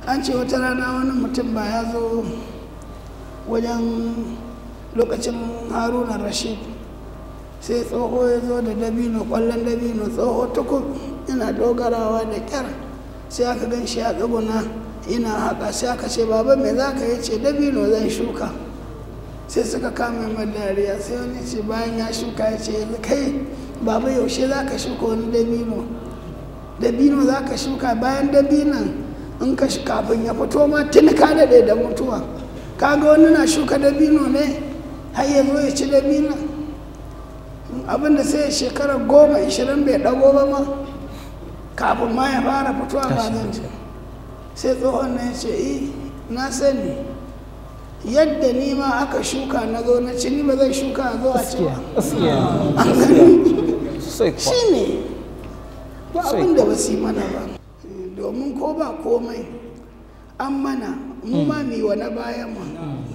an ce wata rana wani mutum ba ya zo wajen lokacin haruna rashid sai tsoho ya zo da dabino kwallon dabino tsoho tukub yana dogarawa da kyar sai aka gan shi a tsuguna yana haka sai aka ce baba me za ka yi ce dabino zan shuka sai suka kama mai dariya sai wani ce bayan ya shuka ya ce yanzu kai baba yaushe za ka shuka wani dabino dabino za ka shuka bayan dabinan in ka kafin ya fito ma tun ka daɗe da mutuwa kaga wani na shuka dabino ne har ya zo ya ci dabino abinda sai shekara goma ishirin bai ɗago ba ma kafin ma ya fara fitowa ba zan ci sai tsohon na ya ce eh na sani yadda ni ma aka shuka na zo na ci ni ba zai shuka a zo a ci ba shi ne ba abin da ba su yi mana ba domin ko ba komai an mana mu ma mi wa na bayan mu